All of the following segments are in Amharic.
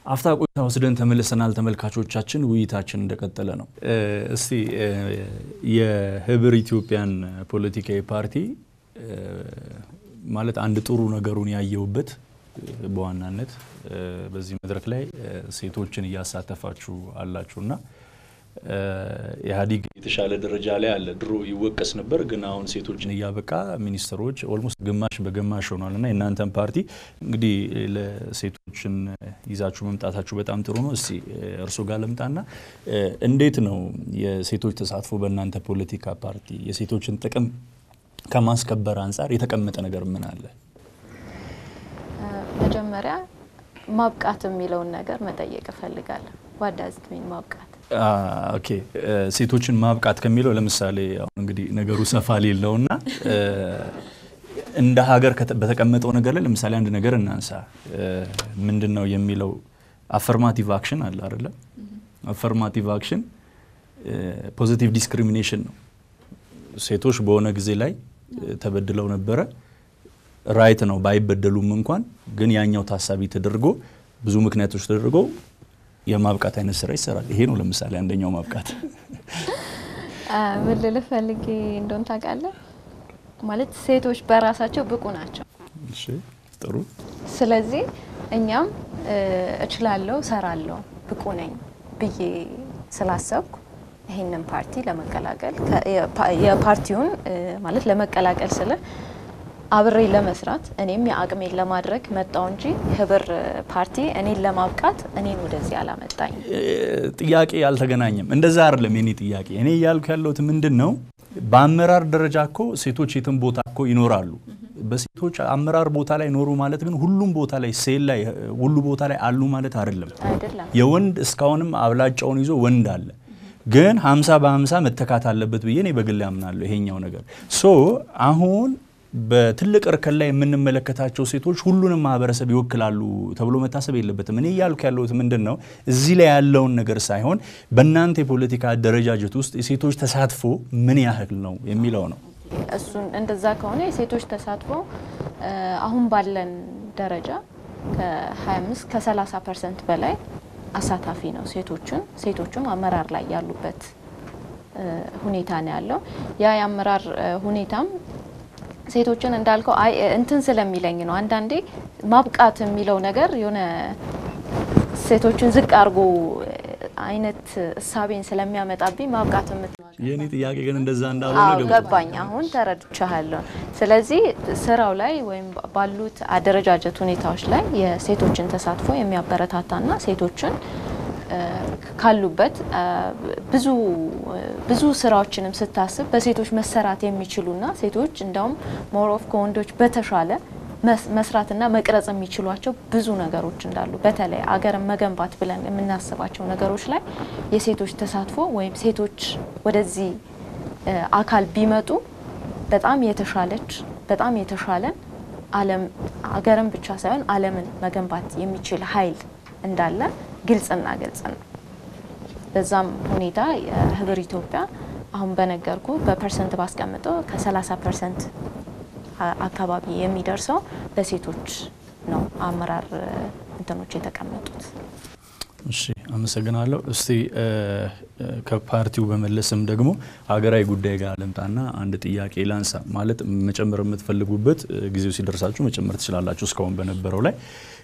አፍታ ቆይታ ወስደን ተመልሰናል። ተመልካቾቻችን ውይይታችን እንደቀጠለ ነው። እስቲ የህብር ኢትዮጵያን ፖለቲካዊ ፓርቲ ማለት አንድ ጥሩ ነገሩን ያየውበት በዋናነት በዚህ መድረክ ላይ ሴቶችን እያሳተፋችሁ አላችሁና ኢህአዲግ የተሻለ ደረጃ ላይ አለ። ድሮ ይወቀስ ነበር፣ ግን አሁን ሴቶችን እያበቃ ሚኒስትሮች ኦልሞስት ግማሽ በግማሽ ሆኗል እና የእናንተን ፓርቲ እንግዲህ ለሴቶችን ይዛችሁ መምጣታችሁ በጣም ጥሩ ነው። እስቲ እርሶ ጋር ልምጣና እንዴት ነው የሴቶች ተሳትፎ በእናንተ ፖለቲካ ፓርቲ የሴቶችን ጥቅም ከማስከበር አንጻር የተቀመጠ ነገር ምን አለ? መጀመሪያ ማብቃት የሚለውን ነገር መጠየቅ እፈልጋለሁ። ዋዳዝት ሚን ማብቃት ኦኬ ሴቶችን ማብቃት ከሚለው ለምሳሌ አሁን እንግዲህ ነገሩ ሰፋ ሌለውና እንደ ሀገር በተቀመጠው ነገር ላይ ለምሳሌ አንድ ነገር እናንሳ። ምንድን ነው የሚለው አፈርማቲቭ አክሽን አለ አይደለም? አፈርማቲቭ አክሽን ፖዚቲቭ ዲስክሪሚኔሽን ነው። ሴቶች በሆነ ጊዜ ላይ ተበድለው ነበረ። ራይት ነው ባይበደሉም እንኳን ግን ያኛው ታሳቢ ተደርጎ ብዙ ምክንያቶች ተደርጎ የማብቃት አይነት ስራ ይሰራል። ይሄ ነው ለምሳሌ አንደኛው ማብቃት። ምን ልልህ ፈልጌ እንደሆን ታውቃለህ፣ ማለት ሴቶች በራሳቸው ብቁ ናቸው። እሺ ጥሩ። ስለዚህ እኛም እችላለሁ፣ ሰራለሁ፣ ብቁ ነኝ ብዬ ስላሰብኩ ይህንን ፓርቲ ለመቀላቀል የፓርቲውን ማለት ለመቀላቀል ስለ አብሬ ለመስራት እኔም የአቅሜን ለማድረግ መጣው እንጂ ህብር ፓርቲ እኔን ለማብቃት እኔን ወደዚህ አላመጣኝ። ጥያቄ አልተገናኘም። እንደዛ አይደለም የኔ ጥያቄ። እኔ እያልኩ ያለሁት ምንድን ነው፣ በአመራር ደረጃ እኮ ሴቶች የትም ቦታ እኮ ይኖራሉ። በሴቶች አመራር ቦታ ላይ ኖሩ ማለት ግን ሁሉም ቦታ ላይ ሴል ላይ ሁሉ ቦታ ላይ አሉ ማለት አይደለም። አይደለም የወንድ እስካሁንም አብላጫውን ይዞ ወንድ አለ ግን ሀምሳ በሀምሳ መተካት አለበት ብዬ እኔ በግል ያምናለሁ። ይሄኛው ነገር ሶ አሁን በትልቅ እርከን ላይ የምንመለከታቸው ሴቶች ሁሉንም ማህበረሰብ ይወክላሉ ተብሎ መታሰብ የለበትም። እኔ እያልኩ ያለሁት ምንድን ነው እዚህ ላይ ያለውን ነገር ሳይሆን በእናንተ የፖለቲካ አደረጃጀት ውስጥ የሴቶች ተሳትፎ ምን ያህል ነው የሚለው ነው። እሱን እንደዛ ከሆነ የሴቶች ተሳትፎ አሁን ባለን ደረጃ ከ25 ከ30 ፐርሰንት በላይ አሳታፊ ነው። ሴቶችን ሴቶቹም አመራር ላይ ያሉበት ሁኔታ ነው ያለው። ያ የአመራር ሁኔታም ሴቶችን እንዳልከው አይ እንትን ስለሚለኝ ነው። አንዳንዴ ማብቃት የሚለው ነገር የሆነ ሴቶችን ዝቅ አድርጎ አይነት እሳቤን ስለሚያመጣብኝ ማብቃት የምት የእኔ ጥያቄ ግን እንደዛ እንዳልሆነ አዎ ገብቶኛል። ገባኝ። አሁን ተረድቻለሁ። ስለዚህ ስራው ላይ ወይም ባሉት አደረጃጀት ሁኔታዎች ላይ የሴቶችን ተሳትፎ የሚያበረታታና ሴቶችን ካሉበት ብዙ ብዙ ስራዎችንም ስታስብ በሴቶች መሰራት የሚችሉና ሴቶች እንደውም ሞር ኦፍ ከወንዶች በተሻለ መስራትና መቅረጽ የሚችሏቸው ብዙ ነገሮች እንዳሉ በተለይ አገርን መገንባት ብለን የምናስባቸው ነገሮች ላይ የሴቶች ተሳትፎ ወይም ሴቶች ወደዚህ አካል ቢመጡ በጣም የተሻለች በጣም የተሻለን ዓለም አገርን ብቻ ሳይሆን ዓለምን መገንባት የሚችል ኃይል እንዳለ ግልጽና ግልጽ ነው። በዛም ሁኔታ የህብር ኢትዮጵያ አሁን በነገርኩ በፐርሰንት ባስቀምጠው ከ30 ፐርሰንት አካባቢ የሚደርሰው በሴቶች ነው አመራር እንትኖች የተቀመጡት። እሺ አመሰግናለሁ። እስቲ ከፓርቲው በመለስም ደግሞ ሀገራዊ ጉዳይ ጋር ልምጣና አንድ ጥያቄ ላንሳ። ማለት መጨመር የምትፈልጉበት ጊዜው ሲደርሳችሁ መጨመር ትችላላችሁ። እስካሁን በነበረው ላይ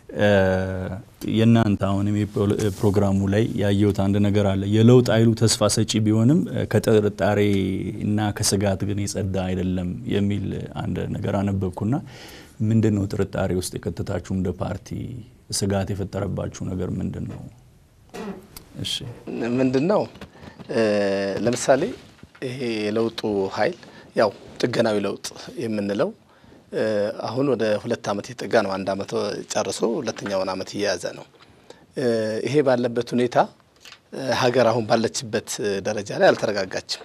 የእናንተ አሁንም ፕሮግራሙ ላይ ያየሁት አንድ ነገር አለ። የለውጥ ኃይሉ ተስፋ ሰጪ ቢሆንም ከጥርጣሬ እና ከስጋት ግን የጸዳ አይደለም የሚል አንድ ነገር አነበብኩና ምንድን ነው ጥርጣሬ ውስጥ የከተታችሁ እንደ ፓርቲ ስጋት የፈጠረባችሁ ነገር ምንድን ነው? እሺ ምንድን ነው ለምሳሌ ይሄ የለውጡ ኃይል ያው ጥገናዊ ለውጥ የምንለው አሁን ወደ ሁለት ዓመት የጠጋ ነው። አንድ ዓመት ጨርሶ ሁለተኛውን ዓመት እየያዘ ነው። ይሄ ባለበት ሁኔታ ሀገር አሁን ባለችበት ደረጃ ላይ አልተረጋጋችም።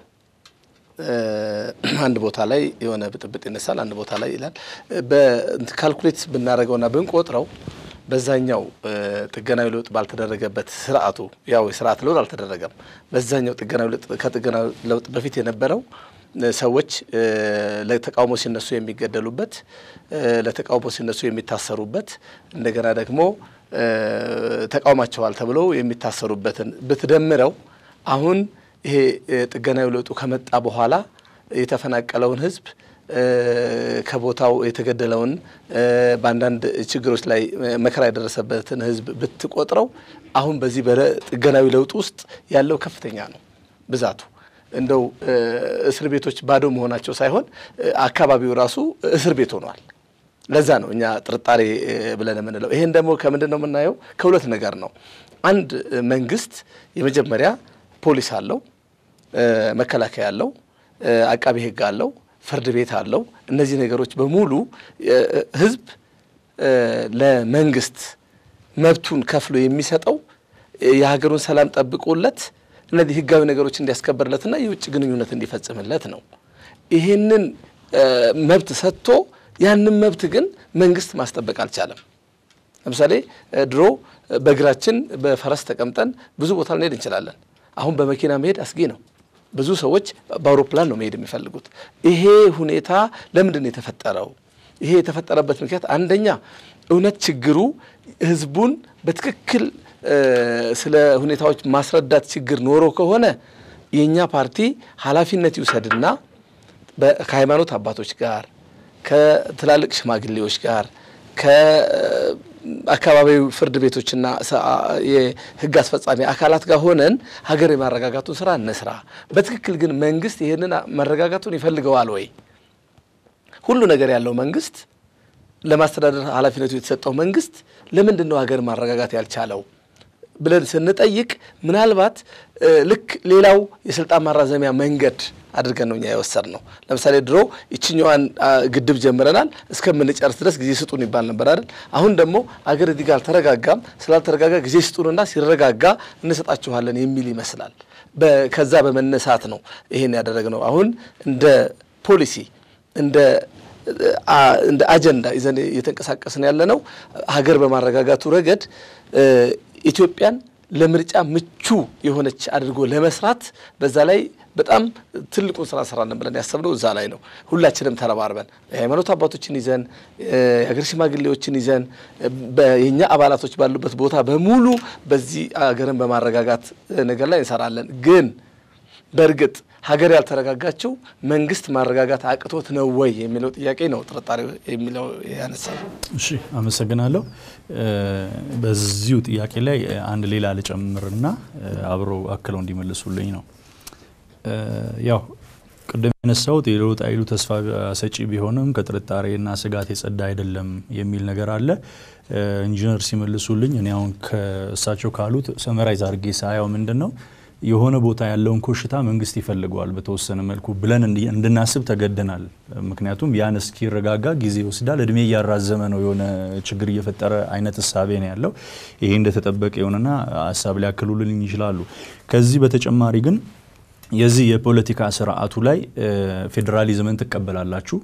አንድ ቦታ ላይ የሆነ ብጥብጥ ይነሳል፣ አንድ ቦታ ላይ ይላል። በካልኩሌት ብናደርገውና ብንቆጥረው በዛኛው ጥገናዊ ለውጥ ባልተደረገበት ስርዓቱ ያው የስርዓት ለውጥ አልተደረገም። በዛኛው ጥገናዊ ለውጥ ከጥገናዊ ለውጥ በፊት የነበረው ሰዎች ለተቃውሞ ሲነሱ የሚገደሉበት፣ ለተቃውሞ ሲነሱ የሚታሰሩበት እንደገና ደግሞ ተቃውማቸዋል ተብለው የሚታሰሩበትን ብትደምረው አሁን ይሄ ጥገናዊ ለውጡ ከመጣ በኋላ የተፈናቀለውን ህዝብ ከቦታው የተገደለውን በአንዳንድ ችግሮች ላይ መከራ የደረሰበትን ህዝብ ብትቆጥረው አሁን በዚህ በጥገናዊ ለውጥ ውስጥ ያለው ከፍተኛ ነው ብዛቱ። እንደው እስር ቤቶች ባዶ መሆናቸው ሳይሆን አካባቢው ራሱ እስር ቤት ሆኗል። ለዛ ነው እኛ ጥርጣሬ ብለን የምንለው። ይሄን ደግሞ ከምንድን ነው የምናየው? ከሁለት ነገር ነው። አንድ መንግስት የመጀመሪያ ፖሊስ አለው፣ መከላከያ አለው፣ አቃቤ ህግ አለው ፍርድ ቤት አለው። እነዚህ ነገሮች በሙሉ ህዝብ ለመንግስት መብቱን ከፍሎ የሚሰጠው የሀገሩን ሰላም ጠብቆለት እነዚህ ህጋዊ ነገሮች እንዲያስከብርለትና የውጭ ግንኙነት እንዲፈጽምለት ነው። ይህንን መብት ሰጥቶ ያንን መብት ግን መንግስት ማስጠበቅ አልቻለም። ለምሳሌ ድሮ በእግራችን በፈረስ ተቀምጠን ብዙ ቦታ ልንሄድ እንችላለን። አሁን በመኪና መሄድ አስጊ ነው። ብዙ ሰዎች በአውሮፕላን ነው መሄድ የሚፈልጉት። ይሄ ሁኔታ ለምንድን ነው የተፈጠረው? ይሄ የተፈጠረበት ምክንያት አንደኛ እውነት ችግሩ ህዝቡን በትክክል ስለ ሁኔታዎች ማስረዳት ችግር ኖሮ ከሆነ የእኛ ፓርቲ ኃላፊነት ይውሰድና ከሃይማኖት አባቶች ጋር ከትላልቅ ሽማግሌዎች ጋር አካባቢው ፍርድ ቤቶችና የህግ አስፈጻሚ አካላት ጋር ሆነን ሀገር የማረጋጋቱን ስራ እንስራ። በትክክል ግን መንግስት ይህንን መረጋጋቱን ይፈልገዋል ወይ? ሁሉ ነገር ያለው መንግስት ለማስተዳደር ኃላፊነቱ የተሰጠው መንግስት ለምንድን ነው ሀገር ማረጋጋት ያልቻለው ብለን ስንጠይቅ ምናልባት ልክ ሌላው የስልጣን ማራዘሚያ መንገድ አድርገን ነው እኛ የወሰድ ነው። ለምሳሌ ድሮ ይችኛዋን ግድብ ጀምረናል እስከምንጨርስ ድረስ ጊዜ ስጡን ይባል ነበር አይደል? አሁን ደግሞ አገር እዚህ ጋር አልተረጋጋም፣ ስላልተረጋጋ ጊዜ ስጡንና ሲረጋጋ እንሰጣችኋለን የሚል ይመስላል። ከዛ በመነሳት ነው ይሄን ያደረግነው። አሁን እንደ ፖሊሲ እንደ እንደ አጀንዳ ይዘን እየተንቀሳቀስን ያለ ነው ሀገር በማረጋጋቱ ረገድ ኢትዮጵያን ለምርጫ ምቹ የሆነች አድርጎ ለመስራት በዛ ላይ በጣም ትልቁን ስራ እንሰራለን ብለን ያሰብነው እዛ ላይ ነው። ሁላችንም ተረባርበን የሃይማኖት አባቶችን ይዘን የሀገር ሽማግሌዎችን ይዘን የእኛ አባላቶች ባሉበት ቦታ በሙሉ በዚህ ሀገርን በማረጋጋት ነገር ላይ እንሰራለን። ግን በእርግጥ ሀገር ያልተረጋጋችው መንግስት ማረጋጋት አቅቶት ነው ወይ የሚለው ጥያቄ ነው ጥርጣሬ የሚለው ያነሳል። እሺ አመሰግናለሁ። በዚሁ ጥያቄ ላይ አንድ ሌላ ልጨምርና አብረው አክለው እንዲመልሱልኝ ነው። ያው ቅድም ያነሳሁት የለውጥ ኃይሉ ተስፋ ሰጪ ቢሆንም ከጥርጣሬና ስጋት የጸዳ አይደለም የሚል ነገር አለ። ኢንጂነር ሲመልሱልኝ እኔ አሁን ከእሳቸው ካሉት ሰመራይዝ አድርጌ ሳያው ምንድን ነው የሆነ ቦታ ያለውን ኮሽታ መንግስት ይፈልገዋል በተወሰነ መልኩ ብለን እንድናስብ ተገደናል። ምክንያቱም ያን እስኪረጋጋ ጊዜ ይወስዳል። እድሜ እያራዘመ ነው የሆነ ችግር እየፈጠረ አይነት እሳቤ ነው ያለው። ይሄ እንደተጠበቀ የሆነና ሀሳብ ሊያክሉልን ይችላሉ። ከዚህ በተጨማሪ ግን የዚህ የፖለቲካ ስርዓቱ ላይ ፌዴራሊዝምን ትቀበላላችሁ።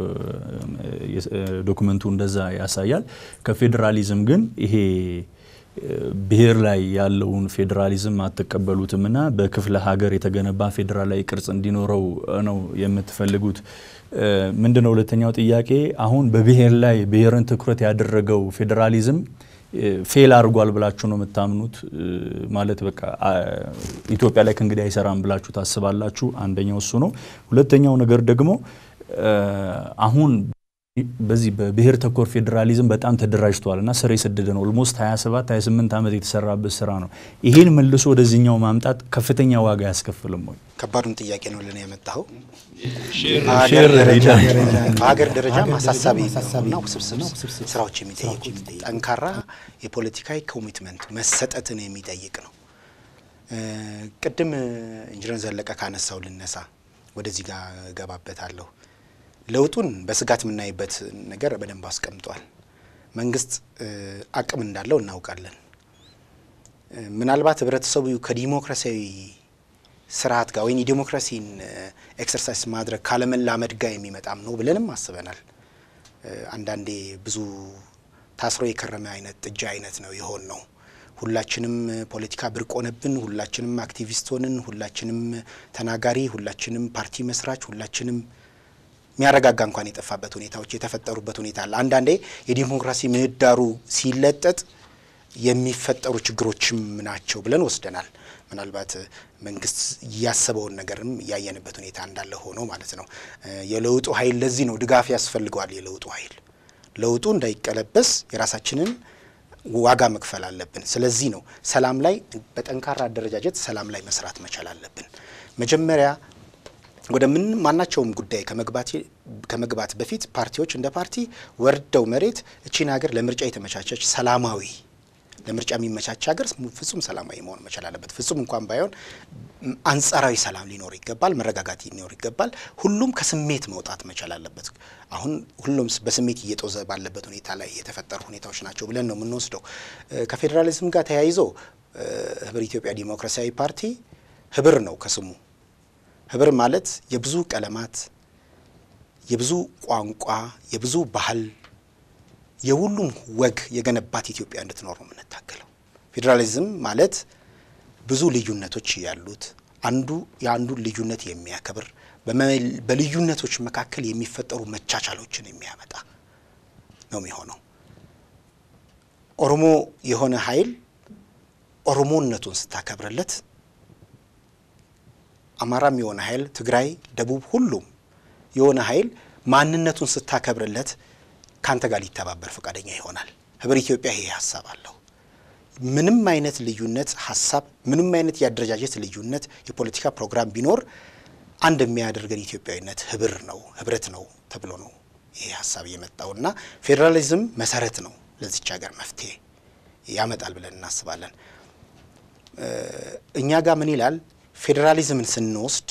ዶክመንቱ እንደዛ ያሳያል። ከፌዴራሊዝም ግን ይሄ ብሔር ላይ ያለውን ፌዴራሊዝም አትቀበሉትም እና በክፍለ ሀገር የተገነባ ፌዴራላዊ ቅርጽ እንዲኖረው ነው የምትፈልጉት። ምንድን ነው ሁለተኛው ጥያቄ? አሁን በብሔር ላይ ብሔርን ትኩረት ያደረገው ፌዴራሊዝም ፌል አድርጓል ብላችሁ ነው የምታምኑት? ማለት በቃ ኢትዮጵያ ላይ ከእንግዲህ አይሰራም ብላችሁ ታስባላችሁ? አንደኛው እሱ ነው። ሁለተኛው ነገር ደግሞ አሁን በዚህ በብሔር ተኮር ፌዴራሊዝም በጣም ተደራጅቷል እና ስር የሰደደ ነው። ኦልሞስት 27 28 ዓመት የተሰራበት ስራ ነው። ይሄን መልሶ ወደዚህኛው ማምጣት ከፍተኛ ዋጋ አያስከፍልም ወይ? ከባዱን ጥያቄ ነው ልን ያመጣኸው። ሼር በሀገር ደረጃ አሳሳቢ እና ውስብስብ ስራዎች የሚጠይቁ ጠንካራ የፖለቲካዊ ኮሚትመንት መሰጠትን የሚጠይቅ ነው። ቅድም ኢንጂነር ዘለቀ ካነሳው ልነሳ፣ ወደዚህ ጋር እገባበታለሁ። ለውጡን በስጋት የምናይበት ነገር በደንብ አስቀምጧል። መንግስት አቅም እንዳለው እናውቃለን። ምናልባት ህብረተሰቡ ከዲሞክራሲያዊ ስርዓት ጋር ወይም የዲሞክራሲን ኤክሰርሳይዝ ማድረግ ካለመላመድ ጋር የሚመጣም ነው ብለንም አስበናል። አንዳንዴ ብዙ ታስሮ የከረመ አይነት ጥጃ አይነት ነው የሆን ነው። ሁላችንም ፖለቲካ ብርቅ ሆነብን፣ ሁላችንም አክቲቪስት ሆንን፣ ሁላችንም ተናጋሪ፣ ሁላችንም ፓርቲ መስራች፣ ሁላችንም የሚያረጋጋ እንኳን የጠፋበት ሁኔታዎች የተፈጠሩበት ሁኔታ አለ። አንዳንዴ የዲሞክራሲ ምህዳሩ ሲለጠጥ የሚፈጠሩ ችግሮችም ናቸው ብለን ወስደናል። ምናልባት መንግስት ያሰበውን ነገርም ያየንበት ሁኔታ እንዳለ ሆኖ ማለት ነው። የለውጡ ኃይል ለዚህ ነው ድጋፍ ያስፈልገዋል። የለውጡ ኃይል ለውጡ እንዳይቀለበስ የራሳችንን ዋጋ መክፈል አለብን። ስለዚህ ነው ሰላም ላይ በጠንካራ አደረጃጀት ሰላም ላይ መስራት መቻል አለብን። መጀመሪያ ወደ ምን ማናቸውም ጉዳይ ከመግባት በፊት ፓርቲዎች እንደ ፓርቲ ወርደው መሬት እቺን ሀገር ለምርጫ የተመቻቸች ሰላማዊ ለምርጫ የሚመቻች ሀገር ፍጹም ሰላማዊ መሆን መቻል አለበት። ፍጹም እንኳን ባይሆን አንጻራዊ ሰላም ሊኖር ይገባል። መረጋጋት ሊኖር ይገባል። ሁሉም ከስሜት መውጣት መቻል አለበት። አሁን ሁሉም በስሜት እየጦዘ ባለበት ሁኔታ ላይ የተፈጠሩ ሁኔታዎች ናቸው ብለን ነው የምንወስደው። ከፌዴራሊዝም ጋር ተያይዞ ህብር ኢትዮጵያ ዲሞክራሲያዊ ፓርቲ ህብር ነው ከስሙ። ህብር ማለት የብዙ ቀለማት፣ የብዙ ቋንቋ፣ የብዙ ባህል የሁሉም ወግ የገነባት ኢትዮጵያ እንድትኖር ነው የምንታገለው። ፌዴራሊዝም ማለት ብዙ ልዩነቶች ያሉት አንዱ የአንዱን ልዩነት የሚያከብር በልዩነቶች መካከል የሚፈጠሩ መቻቻሎችን የሚያመጣ ነው የሚሆነው። ኦሮሞ የሆነ ኃይል ኦሮሞነቱን ስታከብርለት፣ አማራም የሆነ ኃይል፣ ትግራይ፣ ደቡብ፣ ሁሉም የሆነ ኃይል ማንነቱን ስታከብርለት ካንተ ጋር ሊተባበር ፈቃደኛ ይሆናል። ህብር ኢትዮጵያ ይሄ ሀሳብ አለው። ምንም አይነት ልዩነት ሀሳብ፣ ምንም አይነት የአደረጃጀት ልዩነት፣ የፖለቲካ ፕሮግራም ቢኖር አንድ የሚያደርገን ኢትዮጵያዊነት ህብር ነው፣ ህብረት ነው ተብሎ ነው ይሄ ሀሳብ የመጣው እና ፌዴራሊዝም መሰረት ነው ለዚች ሀገር መፍትሄ ያመጣል ብለን እናስባለን። እኛ ጋር ምን ይላል? ፌዴራሊዝምን ስንወስድ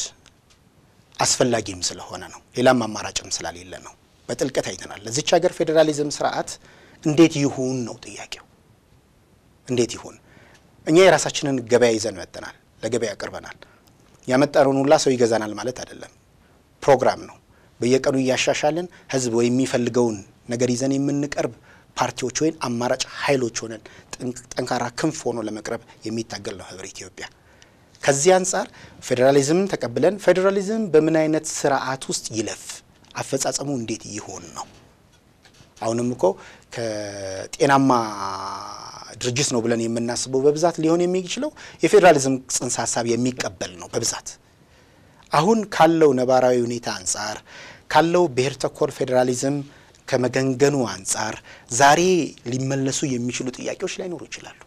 አስፈላጊም ስለሆነ ነው፣ ሌላም አማራጭም ስላሌለ ነው። በጥልቀት አይተናል። ለዚች ሀገር ፌዴራሊዝም ስርዓት እንዴት ይሁን ነው ጥያቄው። እንዴት ይሁን? እኛ የራሳችንን ገበያ ይዘን መጥተናል፣ ለገበያ አቅርበናል። ያመጣነውን ሁላ ሰው ይገዛናል ማለት አይደለም። ፕሮግራም ነው። በየቀኑ እያሻሻልን ህዝብ ወይ የሚፈልገውን ነገር ይዘን የምንቀርብ ፓርቲዎች ወይም አማራጭ ኃይሎች ሆነን ጠንካራ ክንፍ ሆኖ ለመቅረብ የሚታገል ነው ህብር ኢትዮጵያ። ከዚህ አንጻር ፌዴራሊዝምን ተቀብለን ፌዴራሊዝም በምን አይነት ስርዓት ውስጥ ይለፍ አፈጻጸሙ እንዴት ይሆን ነው። አሁንም እኮ ከጤናማ ድርጅት ነው ብለን የምናስበው በብዛት ሊሆን የሚችለው የፌዴራሊዝም ጽንሰ ሀሳብ የሚቀበል ነው በብዛት አሁን ካለው ነባራዊ ሁኔታ አንጻር ካለው ብሔር ተኮር ፌዴራሊዝም ከመገንገኑ አንጻር ዛሬ ሊመለሱ የሚችሉ ጥያቄዎች ላይኖሩ ይችላሉ።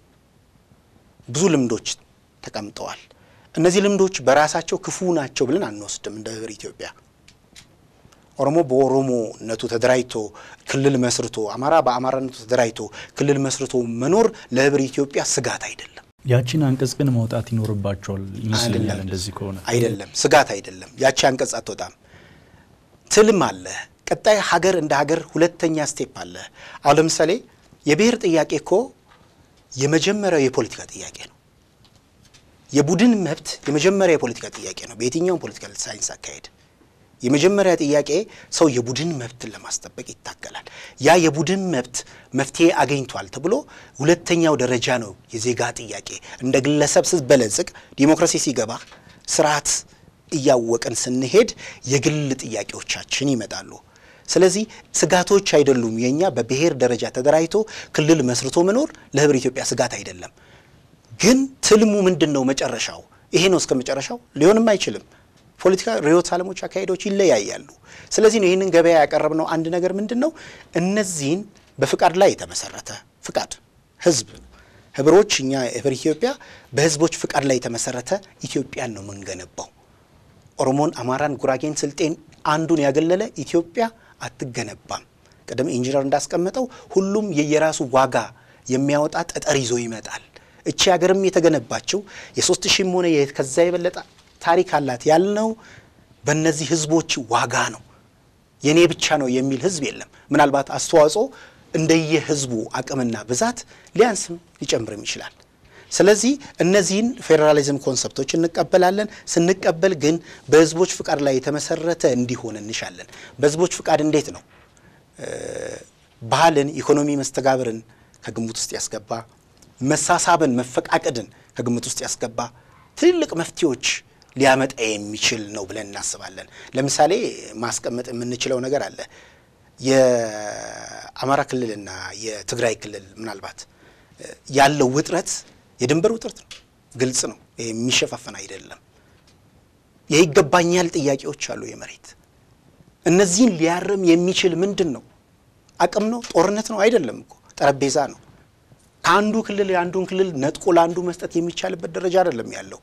ብዙ ልምዶች ተቀምጠዋል። እነዚህ ልምዶች በራሳቸው ክፉ ናቸው ብለን አንወስድም እንደ ህብር ኢትዮጵያ ኦሮሞ በኦሮሞነቱ ተደራጅቶ ክልል መስርቶ አማራ በአማራነቱ ተደራጅቶ ክልል መስርቶ መኖር ለህብር ኢትዮጵያ ስጋት አይደለም። ያቺን አንቀጽ ግን መውጣት ይኖርባቸዋል ይመስለኛል። እንደዚህ ከሆነ አይደለም፣ ስጋት አይደለም። ያቺ አንቀጽ አትወጣም። ትልም አለ። ቀጣይ ሀገር እንደ ሀገር ሁለተኛ ስቴፕ አለ። አሁን ለምሳሌ የብሔር ጥያቄ እኮ የመጀመሪያው የፖለቲካ ጥያቄ ነው። የቡድን መብት የመጀመሪያ የፖለቲካ ጥያቄ ነው። በየትኛውም ፖለቲካል ሳይንስ አካሄድ የመጀመሪያ ጥያቄ ሰው የቡድን መብትን ለማስጠበቅ ይታገላል። ያ የቡድን መብት መፍትሄ አገኝቷል ተብሎ ሁለተኛው ደረጃ ነው የዜጋ ጥያቄ። እንደ ግለሰብ ስትበለጽግ፣ ዲሞክራሲ ሲገባ፣ ስርዓት እያወቅን ስንሄድ የግል ጥያቄዎቻችን ይመጣሉ። ስለዚህ ስጋቶች አይደሉም። የእኛ በብሔር ደረጃ ተደራጅቶ ክልል መስርቶ መኖር ለህብር ኢትዮጵያ ስጋት አይደለም። ግን ትልሙ ምንድን ነው? መጨረሻው ይሄ ነው። እስከ መጨረሻው ሊሆንም አይችልም። ፖለቲካ ርዕዮተ ዓለሞች፣ አካሄዶች ይለያያሉ። ስለዚህ ነው ይህንን ገበያ ያቀረብነው። አንድ ነገር ምንድን ነው? እነዚህን በፍቃድ ላይ የተመሰረተ ፍቃድ ህዝብ ህብሮች እኛ ህብር ኢትዮጵያ በህዝቦች ፍቃድ ላይ የተመሰረተ ኢትዮጵያን ነው የምንገነባው። ኦሮሞን፣ አማራን፣ ጉራጌን፣ ስልጤን አንዱን ያገለለ ኢትዮጵያ አትገነባም። ቀደም ኢንጂነር እንዳስቀመጠው ሁሉም የየራሱ ዋጋ የሚያወጣ ጠጠር ይዞ ይመጣል። እቺ ሀገርም የተገነባችው የሶስት ሺህም ሆነ ከዛ የበለጠ ታሪክ አላት ያልነው በእነዚህ ህዝቦች ዋጋ ነው። የኔ ብቻ ነው የሚል ህዝብ የለም። ምናልባት አስተዋጽኦ እንደየ ህዝቡ አቅምና ብዛት ሊያንስም ሊጨምርም ይችላል። ስለዚህ እነዚህን ፌዴራሊዝም ኮንሰፕቶች እንቀበላለን። ስንቀበል ግን በህዝቦች ፍቃድ ላይ የተመሰረተ እንዲሆን እንሻለን። በህዝቦች ፍቃድ እንዴት ነው? ባህልን፣ ኢኮኖሚ መስተጋብርን ከግምት ውስጥ ያስገባ መሳሳብን፣ መፈቃቀድን ከግምት ውስጥ ያስገባ ትልልቅ መፍትሄዎች ሊያመጣ የሚችል ነው ብለን እናስባለን። ለምሳሌ ማስቀመጥ የምንችለው ነገር አለ። የአማራ ክልልና የትግራይ ክልል ምናልባት ያለው ውጥረት የድንበር ውጥረት ነው። ግልጽ ነው። ይሄ የሚሸፋፈን አይደለም። የይገባኛል ጥያቄዎች አሉ። የመሬት እነዚህን ሊያርም የሚችል ምንድን ነው? አቅም ነው? ጦርነት ነው? አይደለም እኮ ጠረጴዛ ነው። ከአንዱ ክልል የአንዱን ክልል ነጥቆ ለአንዱ መስጠት የሚቻልበት ደረጃ አይደለም ያለው።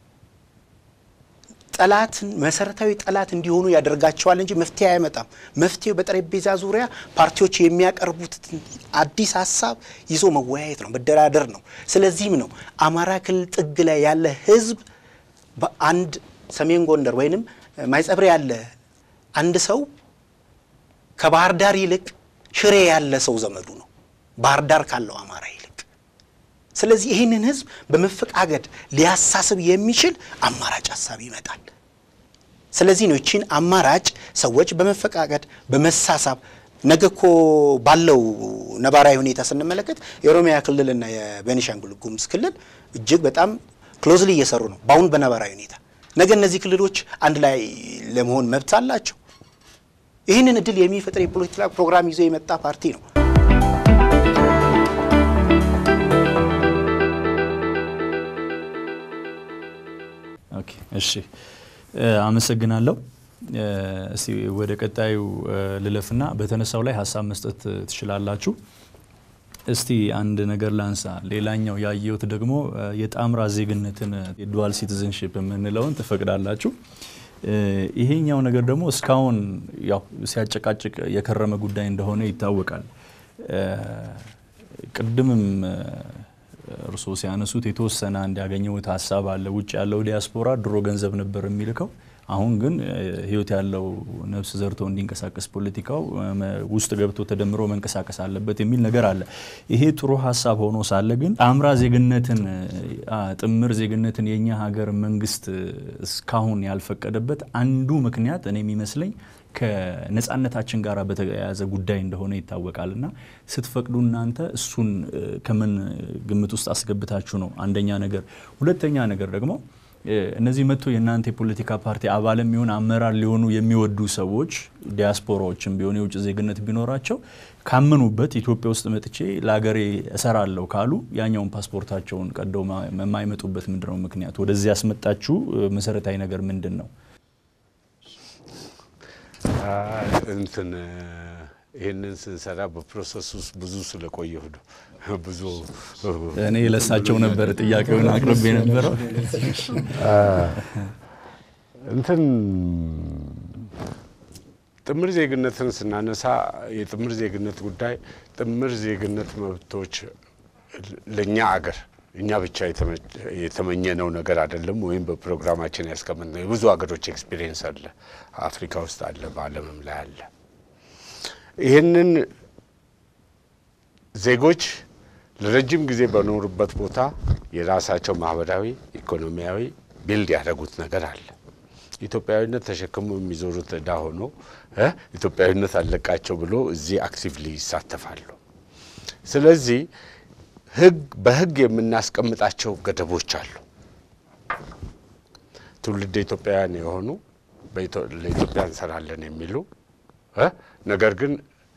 ጠላትን መሰረታዊ ጠላት እንዲሆኑ ያደርጋቸዋል እንጂ መፍትሄ አይመጣም። መፍትሄው በጠረጴዛ ዙሪያ ፓርቲዎች የሚያቀርቡትን አዲስ ሀሳብ ይዞ መወያየት ነው፣ መደራደር ነው። ስለዚህም ነው አማራ ክልል ጥግ ላይ ያለ ህዝብ በአንድ ሰሜን ጎንደር ወይንም ማይጸብሬ ያለ አንድ ሰው ከባህር ዳር ይልቅ ሽሬ ያለ ሰው ዘመዱ ነው፣ ባህር ዳር ካለው አማራ ይልቅ። ስለዚህ ይህንን ህዝብ በመፈቃገድ ሊያሳስብ የሚችል አማራጭ ሀሳብ ይመጣል። ስለዚህ ነው ይቺን አማራጭ ሰዎች በመፈቃቀድ በመሳሳብ ነገ እኮ ባለው ነባራዊ ሁኔታ ስንመለከት የኦሮሚያ ክልልና የቤኒሻንጉል ጉሙዝ ክልል እጅግ በጣም ክሎዝሊ እየሰሩ ነው በአሁን በነባራዊ ሁኔታ። ነገ እነዚህ ክልሎች አንድ ላይ ለመሆን መብት አላቸው። ይህንን እድል የሚፈጥር የፖለቲካ ፕሮግራም ይዞ የመጣ ፓርቲ ነው። ኦኬ፣ እሺ፣ አመሰግናለሁ። እስቲ ወደ ቀጣዩ ልለፍና በተነሳው ላይ ሀሳብ መስጠት ትችላላችሁ። እስቲ አንድ ነገር ላንሳ። ሌላኛው ያየሁት ደግሞ የጣምራ ዜግነትን የዱዋል ሲቲዝንሽፕ የምንለውን ትፈቅዳላችሁ። ይሄኛው ነገር ደግሞ እስካሁን ያው ሲያጨቃጭቅ የከረመ ጉዳይ እንደሆነ ይታወቃል። ቅድምም እርስዎ ሲያነሱት የተወሰነ አንድ ያገኘሁት ሀሳብ አለ። ውጭ ያለው ዲያስፖራ ድሮ ገንዘብ ነበር የሚልከው አሁን ግን ህይወት ያለው ነፍስ ዘርቶ እንዲንቀሳቀስ ፖለቲካው ውስጥ ገብቶ ተደምሮ መንቀሳቀስ አለበት የሚል ነገር አለ። ይሄ ጥሩ ሀሳብ ሆኖ ሳለ ግን ጣምራ ዜግነትን ጥምር ዜግነትን የእኛ ሀገር መንግስት እስካሁን ያልፈቀደበት አንዱ ምክንያት እኔ የሚመስለኝ ከነጻነታችን ጋር በተያያዘ ጉዳይ እንደሆነ ይታወቃል። እና ስትፈቅዱ እናንተ እሱን ከምን ግምት ውስጥ አስገብታችሁ ነው? አንደኛ ነገር። ሁለተኛ ነገር ደግሞ እነዚህ መጥቶ የእናንተ የፖለቲካ ፓርቲ አባል የሚሆን አመራር ሊሆኑ የሚወዱ ሰዎች ዲያስፖራዎችም ቢሆን የውጭ ዜግነት ቢኖራቸው ካመኑበት ኢትዮጵያ ውስጥ መጥቼ ለሀገሬ እሰራለሁ ካሉ ያኛውን ፓስፖርታቸውን ቀደው የማይመጡበት ምንድን ነው ምክንያቱ? ወደዚህ ያስመጣችሁ መሰረታዊ ነገር ምንድን ነው? እንትን ይህንን ስንሰራ በፕሮሰስ ውስጥ ብዙ ስለቆየሁ ነው። ብዙ እኔ ለሳቸው ነበር ጥያቄውን አቅርቤ የነበረው። እንትን ጥምር ዜግነትን ስናነሳ የጥምር ዜግነት ጉዳይ ጥምር ዜግነት መብቶች ለእኛ አገር እኛ ብቻ የተመኘነው ነገር አይደለም፣ ወይም በፕሮግራማችን ያስቀመጥነው የብዙ ሀገሮች ኤክስፒሪየንስ አለ፣ አፍሪካ ውስጥ አለ፣ በዓለምም ላይ አለ። ይህንን ዜጎች ለረጅም ጊዜ በኖሩበት ቦታ የራሳቸው ማህበራዊ፣ ኢኮኖሚያዊ ቢልድ ያደረጉት ነገር አለ። ኢትዮጵያዊነት ተሸክሞ የሚዞሩት እዳ ሆኖ ኢትዮጵያዊነት አለቃቸው ብሎ እዚህ አክቲቭሊ ይሳተፋሉ። ስለዚህ ህግ በህግ የምናስቀምጣቸው ገደቦች አሉ። ትውልድ ኢትዮጵያውያን የሆኑ ለኢትዮጵያ እንሰራለን የሚሉ ነገር ግን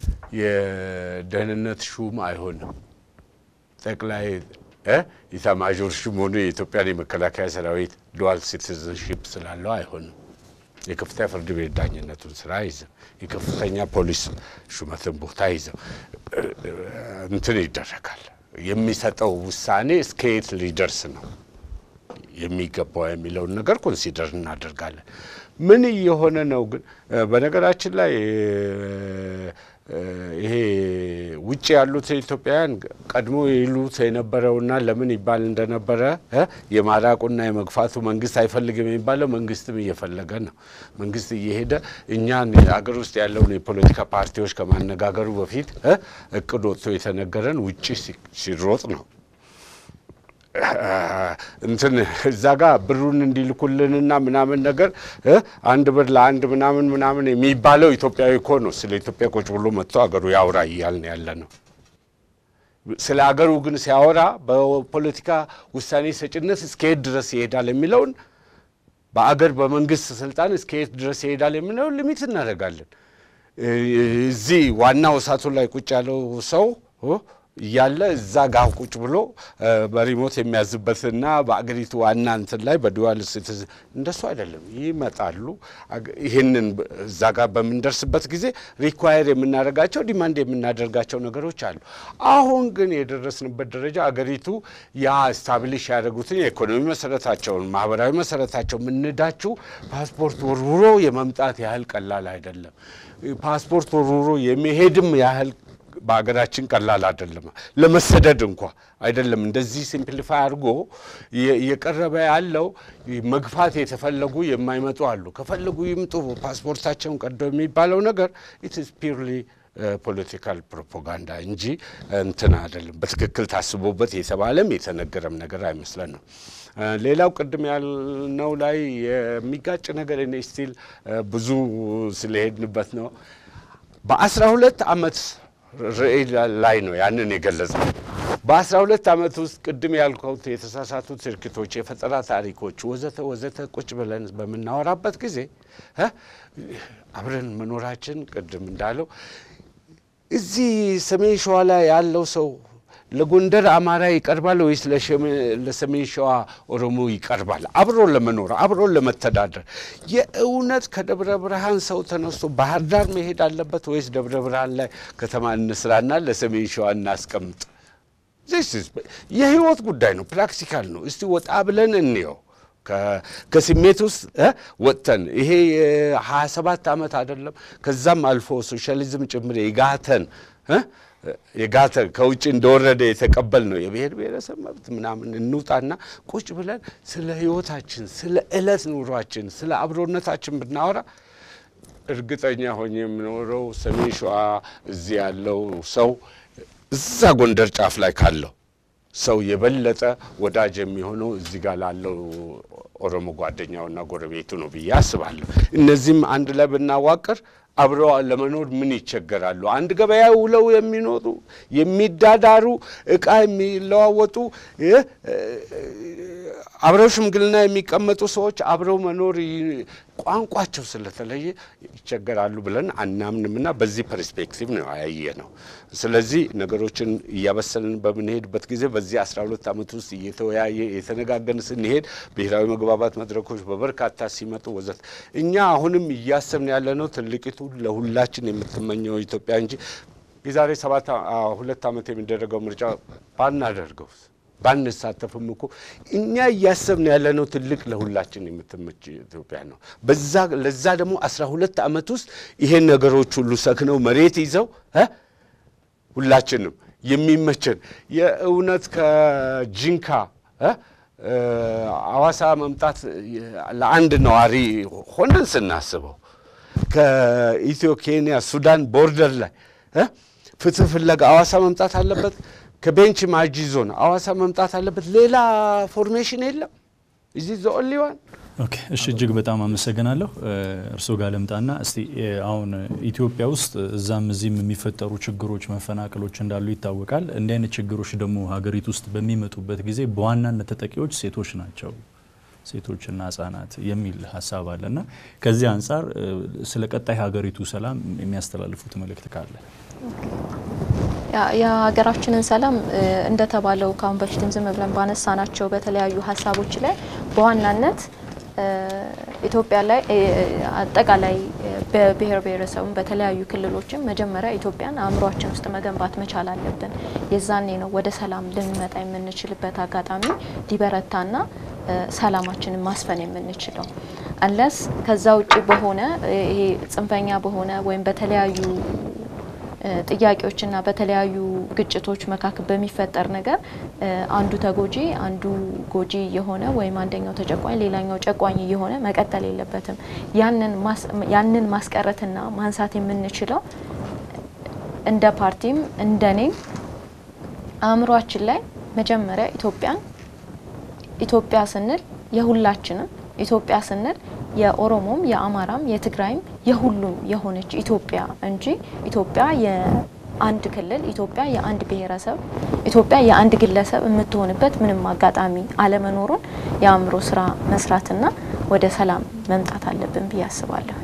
የደህንነት ሹም አይሆንም ጠቅላይ ኢታማዦር ሹም ሆኖ የኢትዮጵያን የመከላከያ ሰራዊት ዱዋል ሲቲዝንሽፕ ስላለው አይሆንም። የከፍተኛ ፍርድ ቤት ዳኝነቱን ስራ አይዝም። የከፍተኛ ፖሊስ ሹመትን ቦታ አይዝም። እንትን ይደረጋል። የሚሰጠው ውሳኔ እስከ የት ሊደርስ ነው የሚገባው የሚለውን ነገር ኮንሲደር እናደርጋለን። ምን እየሆነ ነው ግን በነገራችን ላይ ይሄ ውጭ ያሉት ኢትዮጵያውያን ቀድሞ ይሉት የነበረውና ለምን ይባል እንደነበረ የማራቁና የመግፋቱ መንግስት አይፈልግም የሚባለው መንግስትም እየፈለገ ነው። መንግስት እየሄደ እኛን አገር ውስጥ ያለውን የፖለቲካ ፓርቲዎች ከማነጋገሩ በፊት እቅድ ወጥቶ የተነገረን ውጭ ሲሮጥ ነው። እንትን እዛ ጋር ብሩን እንዲልኩልንና ምናምን ነገር አንድ ብር ለአንድ ምናምን ምናምን የሚባለው ኢትዮጵያዊ እኮ ነው። ስለ ኢትዮጵያ ቁጭ ብሎ መጥቶ አገሩ ያውራ እያልን ያለ ነው። ስለ አገሩ ግን ሲያወራ በፖለቲካ ውሳኔ ሰጭነት እስከየት ድረስ ይሄዳል የሚለውን በአገር በመንግስት ስልጣን እስከየት ድረስ ይሄዳል የሚለውን ሊሚት እናደርጋለን። እዚህ ዋናው እሳቱ ላይ ቁጭ ያለው ሰው እያለ እዛ ጋር ቁጭ ብሎ በሪሞት የሚያዝበትና በአገሪቱ ዋና እንትን ላይ በዱዋል ሲቲዝን እንደሱ አይደለም። ይመጣሉ። ይህንን እዛ ጋር በምንደርስበት ጊዜ ሪኳየር የምናደርጋቸው ዲማንድ የምናደርጋቸው ነገሮች አሉ። አሁን ግን የደረስንበት ደረጃ አገሪቱ ያ ስታብሊሽ ያደረጉትን የኢኮኖሚ መሰረታቸውን፣ ማህበራዊ መሰረታቸው ምንዳችሁ ፓስፖርት ወርውሮ የመምጣት ያህል ቀላል አይደለም። ፓስፖርት ወርውሮ የሚሄድም ያህል በሀገራችን ቀላል አይደለም። ለመሰደድ እንኳ አይደለም። እንደዚህ ሲምፕሊፋይ አድርጎ እየቀረበ ያለው መግፋት የተፈለጉ የማይመጡ አሉ። ከፈለጉ ይምጡ ፓስፖርታቸውን ቀዶ የሚባለው ነገር ኢትስ ፒርሊ ፖለቲካል ፕሮፓጋንዳ እንጂ እንትን አይደለም። በትክክል ታስቦበት የተባለም የተነገረም ነገር አይመስለንም። ሌላው ቅድም ያልነው ላይ የሚጋጭ ነገር እኔ ስቲል ብዙ ስለሄድንበት ነው በአስራ ሁለት ዓመት ርዕይ ላይ ነው ያንን የገለጸው። በአስራ ሁለት ዓመት ውስጥ ቅድም ያልከውት የተሳሳቱ ትርክቶች፣ የፈጠራ ታሪኮች ወዘተ ወዘተ ቁጭ ብለን በምናወራበት ጊዜ አብረን መኖራችን ቅድም እንዳለው እዚህ ሰሜን ሸዋ ላይ ያለው ሰው ለጎንደር አማራ ይቀርባል ወይስ ለሰሜን ሸዋ ኦሮሞ ይቀርባል? አብሮ ለመኖር አብሮ ለመተዳደር የእውነት ከደብረ ብርሃን ሰው ተነስቶ ባህር ዳር መሄድ አለበት ወይስ ደብረ ብርሃን ላይ ከተማ እንስራና ለሰሜን ሸዋ እናስቀምጥ? የህይወት ጉዳይ ነው። ፕራክቲካል ነው። እስቲ ወጣ ብለን እንየው። ከስሜት ውስጥ ወጥተን ይሄ የሀያ ሰባት ዓመት አይደለም ከዛም አልፎ ሶሻሊዝም ጭምር የጋተን የጋተ ከውጭ እንደወረደ የተቀበል ነው የብሔር ብሔረሰብ መብት ምናምን እንውጣና ቁጭ ብለን ስለ ህይወታችን፣ ስለ ዕለት ኑሯችን፣ ስለ አብሮነታችን ብናወራ እርግጠኛ ሆኜ የምኖረው ሰሜን ሸዋ እዚህ ያለው ሰው እዛ ጎንደር ጫፍ ላይ ካለው ሰው የበለጠ ወዳጅ የሚሆነው እዚህ ጋር ላለው ኦሮሞ ጓደኛውና ጎረቤቱ ነው ብዬ አስባለሁ። እነዚህም አንድ ላይ ብናዋቅር አብረው ለመኖር ምን ይቸገራሉ? አንድ ገበያ ውለው የሚኖሩ የሚዳዳሩ፣ እቃ የሚለዋወጡ፣ አብረው ሽምግልና የሚቀመጡ ሰዎች አብረው መኖር ቋንቋቸው ስለተለየ ይቸገራሉ ብለን አናምንምና በዚህ ፐርስፔክቲቭ ነው ያየ ነው። ስለዚህ ነገሮችን እያበሰልን በምንሄድበት ጊዜ በዚህ አስራ ሁለት ዓመት ውስጥ እየተወያየ የተነጋገን ስንሄድ ብሔራዊ መግባባት መድረኮች በበርካታ ሲመጡ ወዘት እኛ አሁንም እያሰብን ያለ ነው ትልቂቱ ለሁላችን የምትመኘው ኢትዮጵያ እንጂ የዛሬ ሰባት ሁለት ዓመት የሚደረገው ምርጫ ባናደርገው ባንሳተፍም እኮ እኛ እያሰብን ያለነው ትልቅ ለሁላችን የምትመች ኢትዮጵያ ነው። በዛ ለዛ ደግሞ አስራ ሁለት ዓመት ውስጥ ይሄን ነገሮች ሁሉ ሰክነው መሬት ይዘው ሁላችንም የሚመቸን የእውነት ከጂንካ አዋሳ መምጣት ለአንድ ነዋሪ ሆነን ስናስበው ከኢትዮ ኬንያ ሱዳን ቦርደር ላይ ፍትህ ፍለጋ አዋሳ መምጣት አለበት። ከቤንች ማጂ ዞን አዋሳ መምጣት አለበት። ሌላ ፎርሜሽን የለም። እዚህ ዘ ኦንሊ ዋን ኦኬ እሺ፣ እጅግ በጣም አመሰግናለሁ። እርስዎ ጋር ልምጣና እስቲ አሁን ኢትዮጵያ ውስጥ እዛም እዚህም የሚፈጠሩ ችግሮች፣ መፈናቀሎች እንዳሉ ይታወቃል። እንዲህ አይነት ችግሮች ደግሞ ሀገሪቱ ውስጥ በሚመጡበት ጊዜ በዋናነት ተጠቂዎች ሴቶች ናቸው ሴቶችና ህጻናት የሚል ሀሳብ አለና ከዚህ አንጻር ስለ ቀጣይ ሀገሪቱ ሰላም የሚያስተላልፉት መልእክት ካለ የሀገራችንን ሰላም እንደተባለው ከአሁን በፊትም ዝም ብለን ባነሳናቸው በተለያዩ ሀሳቦች ላይ በዋናነት ኢትዮጵያ ላይ አጠቃላይ በብሔር ብሔረሰቡም በተለያዩ ክልሎችም መጀመሪያ ኢትዮጵያን አእምሯችን ውስጥ መገንባት መቻል አለብን። የዛኔ ነው ወደ ሰላም ልንመጣ የምንችልበት አጋጣሚ ሊበረታና ሰላማችንን ማስፈን የምንችለው። አንለስ ከዛ ውጭ በሆነ ይሄ ጽንፈኛ በሆነ ወይም በተለያዩ ጥያቄዎችና በተለያዩ ግጭቶች መካከል በሚፈጠር ነገር አንዱ ተጎጂ አንዱ ጎጂ የሆነ ወይም አንደኛው ተጨቋኝ ሌላኛው ጨቋኝ የሆነ መቀጠል የለበትም። ያንን ማስቀረትና ማንሳት የምንችለው እንደ ፓርቲም እንደኔም አእምሯችን ላይ መጀመሪያ ኢትዮጵያን ኢትዮጵያ ስንል የሁላችንም ኢትዮጵያ ስንል የኦሮሞም የአማራም የትግራይም የሁሉም የሆነች ኢትዮጵያ እንጂ ኢትዮጵያ የአንድ ክልል ኢትዮጵያ የአንድ ብሔረሰብ ኢትዮጵያ የአንድ ግለሰብ የምትሆንበት ምንም አጋጣሚ አለመኖሩን የአእምሮ ስራ መስራትና ወደ ሰላም መምጣት አለብን ብዬ አስባለሁ።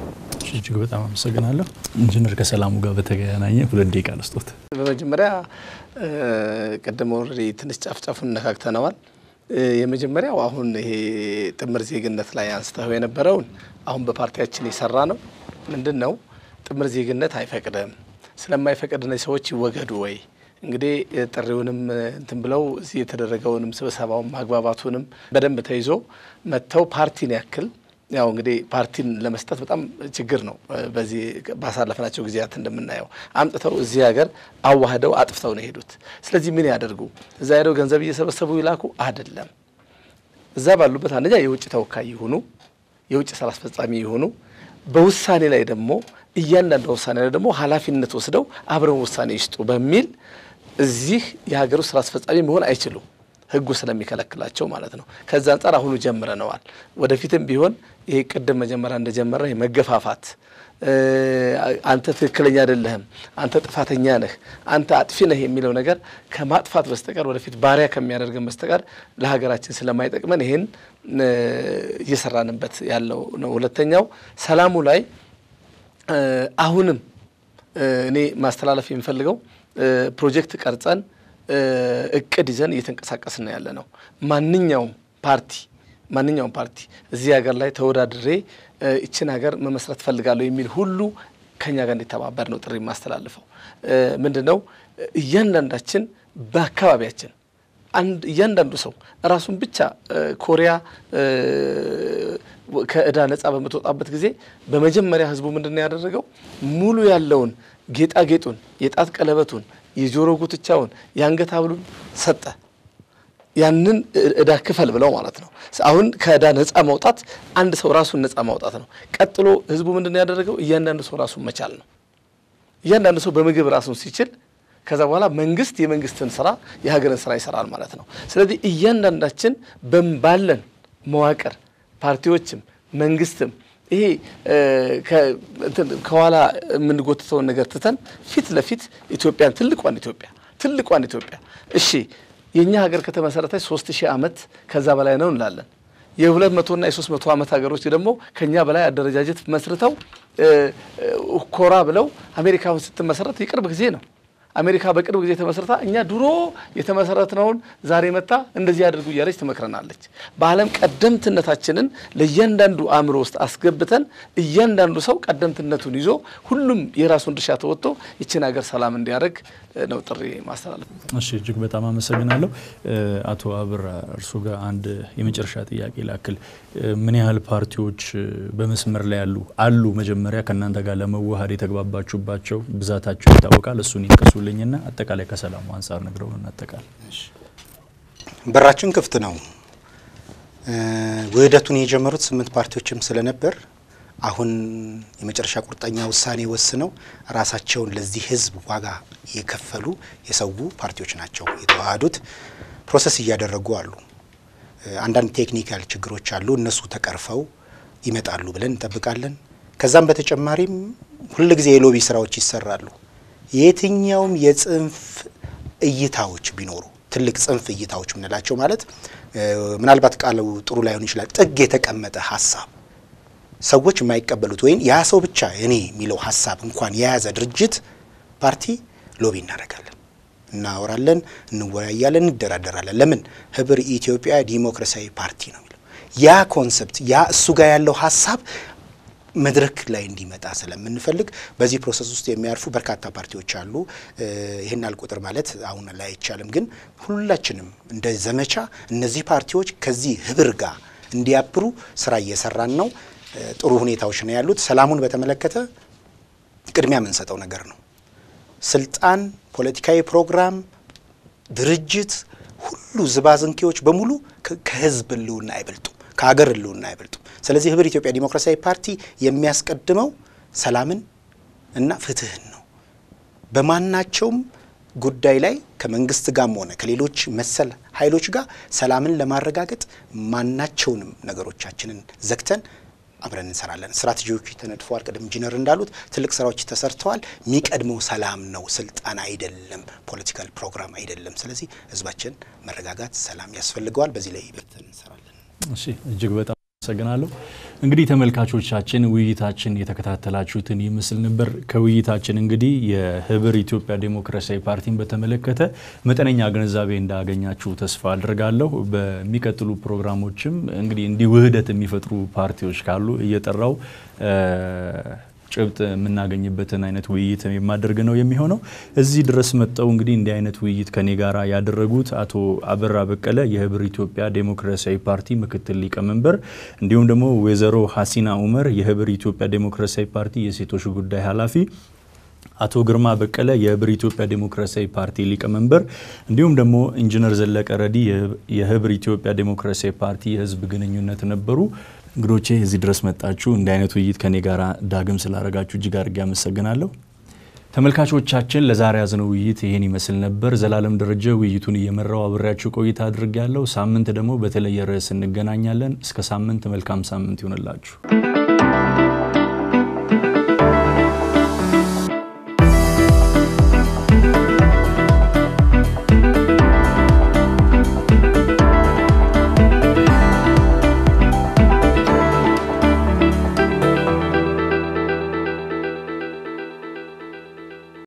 እጅግ በጣም አመሰግናለሁ። ኢንጂነር ከሰላሙ ጋር በተገናኘ ሁለት ደቂቃ ልስጦት። በመጀመሪያ ቅድም ኦልሬዲ ትንሽ ጫፍ ጫፉን ነካክተነዋል። የመጀመሪያው አሁን ይሄ ጥምር ዜግነት ላይ አንስተው የነበረውን አሁን በፓርቲያችን የሰራ ነው ምንድን ነው ጥምር ዜግነት አይፈቅድም። ስለማይፈቅድ እነዚህ ሰዎች ይወገዱ ወይ እንግዲህ ጥሪውንም እንትን ብለው እዚህ የተደረገውንም ስብሰባውን ማግባባቱንም በደንብ ተይዞ መጥተው ፓርቲን ያክል ያው እንግዲህ ፓርቲን ለመስጠት በጣም ችግር ነው። በዚህ ባሳለፍናቸው ጊዜያት እንደምናየው አምጥተው እዚህ ሀገር አዋህደው አጥፍተው ነው የሄዱት። ስለዚህ ምን ያደርጉ? እዛ ሄደው ገንዘብ እየሰበሰቡ ይላኩ አይደለም። እዛ ባሉበት አንደኛ የውጭ ተወካይ ይሁኑ፣ የውጭ ስራ አስፈጻሚ ይሁኑ። በውሳኔ ላይ ደግሞ እያንዳንዱ ውሳኔ ላይ ደግሞ ኃላፊነት ወስደው አብረው ውሳኔ ይስጡ በሚል እዚህ የሀገር ውስጥ ስራ አስፈጻሚ መሆን አይችሉም። ህጉ ስለሚከለክላቸው ማለት ነው። ከዛ አንጻር አሁኑ ጀምረነዋል። ወደፊትም ቢሆን ይሄ ቅድም መጀመሪያ እንደጀመረ መገፋፋት፣ አንተ ትክክለኛ አይደለህም፣ አንተ ጥፋተኛ ነህ፣ አንተ አጥፊ ነህ የሚለው ነገር ከማጥፋት በስተቀር ወደፊት ባሪያ ከሚያደርገን በስተቀር ለሀገራችን ስለማይጠቅመን ይሄን እየሰራንበት ያለው ነው። ሁለተኛው ሰላሙ ላይ አሁንም እኔ ማስተላለፍ የሚፈልገው ፕሮጀክት ቀርጸን እቅድ ይዘን እየተንቀሳቀስን ያለ ነው። ማንኛውም ፓርቲ ማንኛውም ፓርቲ እዚህ ሀገር ላይ ተወዳድሬ ይችን ሀገር መመስረት ፈልጋለሁ የሚል ሁሉ ከኛ ጋር እንዲተባበር ነው ጥሪ የማስተላልፈው። ምንድን ነው እያንዳንዳችን በአካባቢያችን አንድ እያንዳንዱ ሰው ራሱን ብቻ ኮሪያ ከእዳ ነጻ በምትወጣበት ጊዜ በመጀመሪያ ህዝቡ ምንድን ነው ያደረገው? ሙሉ ያለውን ጌጣጌጡን፣ የጣት ቀለበቱን፣ የጆሮ ጉትቻውን፣ የአንገት ሀብሉን ሰጠ። ያንን እዳ ክፈል ብለው ማለት ነው። አሁን ከእዳ ነጻ መውጣት አንድ ሰው ራሱን ነጻ ማውጣት ነው። ቀጥሎ ህዝቡ ምንድን ነው ያደረገው? እያንዳንዱ ሰው ራሱን መቻል ነው። እያንዳንዱ ሰው በምግብ ራሱን ሲችል ከዛ በኋላ መንግስት የመንግስትን ስራ የሀገርን ስራ ይሰራል ማለት ነው። ስለዚህ እያንዳንዳችን ባለን መዋቅር ፓርቲዎችም መንግስትም ይሄ ከኋላ የምንጎትተውን ነገር ትተን ፊት ለፊት ኢትዮጵያን ትልቋን ኢትዮጵያ ትልቋን ኢትዮጵያ እሺ የእኛ ሀገር ከተመሰረተች ሶስት ሺህ ዓመት ከዛ በላይ ነው እንላለን። የሁለት መቶና የሶስት መቶ ዓመት ሀገሮች ደግሞ ከኛ በላይ አደረጃጀት መስርተው ኮራ ብለው አሜሪካውን ስትመሰረት የቅርብ ጊዜ ነው። አሜሪካ በቅርብ ጊዜ ተመስርታ እኛ ድሮ የተመሰረትነውን ዛሬ መታ እንደዚህ አድርጉ እያለች ትመክረናለች። በዓለም ቀደምትነታችንን ለእያንዳንዱ አእምሮ ውስጥ አስገብተን እያንዳንዱ ሰው ቀደምትነቱን ይዞ ሁሉም የራሱን ድርሻ ተወጥቶ ይችን ሀገር ሰላም እንዲያደርግ ነው ጥሪ ማስተላለፍ። እሺ፣ እጅግ በጣም አመሰግናለሁ። አቶ አብራ እርሱ ጋር አንድ የመጨረሻ ጥያቄ ላክል። ምን ያህል ፓርቲዎች በመስመር ላይ ያሉ አሉ? መጀመሪያ ከእናንተ ጋር ለመዋሃድ የተግባባችሁባቸው ብዛታቸው ይታወቃል። እሱን ይጥቀሱልኝና አጠቃላይ ከሰላሙ አንጻር ነግረውን እናጠቃል። በራችን ክፍት ነው። ውህደቱን የጀመሩት ስምንት ፓርቲዎችም ስለነበር አሁን የመጨረሻ ቁርጠኛ ውሳኔ ወስነው ራሳቸውን ለዚህ ሕዝብ ዋጋ የከፈሉ የሰው ፓርቲዎች ናቸው የተዋሃዱት። ፕሮሰስ እያደረጉ አሉ። አንዳንድ ቴክኒካል ችግሮች አሉ። እነሱ ተቀርፈው ይመጣሉ ብለን እንጠብቃለን። ከዛም በተጨማሪም ሁልጊዜ የሎቢ ስራዎች ይሰራሉ። የትኛውም የጽንፍ እይታዎች ቢኖሩ ትልቅ ጽንፍ እይታዎች የምንላቸው ማለት ምናልባት ቃሉ ጥሩ ላይሆን ይችላል። ጥግ የተቀመጠ ሀሳብ ሰዎች የማይቀበሉት ወይም ያ ሰው ብቻ እኔ የሚለው ሀሳብ እንኳን የያዘ ድርጅት ፓርቲ ሎቢ እናደርጋለን፣ እናወራለን፣ እንወያያለን፣ እንደራደራለን። ለምን ህብር ኢትዮጵያ ዲሞክራሲያዊ ፓርቲ ነው የሚለው ያ ኮንሰፕት ያ እሱ ጋር ያለው ሀሳብ መድረክ ላይ እንዲመጣ ስለምንፈልግ በዚህ ፕሮሰስ ውስጥ የሚያርፉ በርካታ ፓርቲዎች አሉ። ይህን አልቁጥር ማለት አሁን ላይ አይቻልም፣ ግን ሁላችንም እንደ ዘመቻ እነዚህ ፓርቲዎች ከዚህ ህብር ጋር እንዲያብሩ ስራ እየሰራን ነው። ጥሩ ሁኔታዎች ነው ያሉት። ሰላሙን በተመለከተ ቅድሚያ የምንሰጠው ነገር ነው። ስልጣን፣ ፖለቲካዊ ፕሮግራም፣ ድርጅት፣ ሁሉ ዝባዝንኬዎች በሙሉ ከህዝብ ህልውና አይበልጡም፣ ከሀገር ህልውና አይበልጡም። ስለዚህ ህብር ኢትዮጵያ ዲሞክራሲያዊ ፓርቲ የሚያስቀድመው ሰላምን እና ፍትህን ነው። በማናቸውም ጉዳይ ላይ ከመንግስት ጋርም ሆነ ከሌሎች መሰል ኃይሎች ጋር ሰላምን ለማረጋገጥ ማናቸውንም ነገሮቻችንን ዘግተን አብረን እንሰራለን። ስትራቴጂዎች ተነድፈዋል። ቅድም ኢንጂነር እንዳሉት ትልቅ ስራዎች ተሰርተዋል። የሚቀድመው ሰላም ነው፣ ስልጣን አይደለም፣ ፖለቲካል ፕሮግራም አይደለም። ስለዚህ ህዝባችን መረጋጋት፣ ሰላም ያስፈልገዋል። በዚህ ላይ በርተን እንሰራለን። እሺ፣ እጅግ በጣም አመሰግናለሁ። እንግዲህ ተመልካቾቻችን ውይይታችን የተከታተላችሁትን ይመስል ነበር። ከውይይታችን እንግዲህ የህብር ኢትዮጵያ ዴሞክራሲያዊ ፓርቲን በተመለከተ መጠነኛ ግንዛቤ እንዳገኛችሁ ተስፋ አድርጋለሁ። በሚቀጥሉ ፕሮግራሞችም እንግዲህ እንዲህ ውህደት የሚፈጥሩ ፓርቲዎች ካሉ እየጠራው ጭብጥ የምናገኝበትን አይነት ውይይት የማደርግ ነው የሚሆነው። እዚህ ድረስ መጠው እንግዲህ እንዲህ አይነት ውይይት ከኔ ጋር ያደረጉት አቶ አበራ በቀለ የህብር ኢትዮጵያ ዴሞክራሲያዊ ፓርቲ ምክትል ሊቀመንበር፣ እንዲሁም ደግሞ ወይዘሮ ሀሲና ኡመር የህብር ኢትዮጵያ ዴሞክራሲያዊ ፓርቲ የሴቶች ጉዳይ ኃላፊ አቶ ግርማ በቀለ የህብር ኢትዮጵያ ዴሞክራሲያዊ ፓርቲ ሊቀመንበር እንዲሁም ደግሞ ኢንጂነር ዘለቀ ረዲ የህብር ኢትዮጵያ ዴሞክራሲያዊ ፓርቲ የህዝብ ግንኙነት ነበሩ። እንግዶቼ እዚህ ድረስ መጣችሁ እንዲህ አይነት ውይይት ከኔ ጋር ዳግም ስላደረጋችሁ እጅግ አድርጌ አመሰግናለሁ። ተመልካቾቻችን ለዛሬ ያዝነው ውይይት ይህን ይመስል ነበር። ዘላለም ደረጀ ውይይቱን እየመራው አብሬያችሁ ቆይታ አድርጌያለሁ። ሳምንት ደግሞ በተለየ ርዕስ እንገናኛለን። እስከ ሳምንት መልካም ሳምንት ይሆንላችሁ።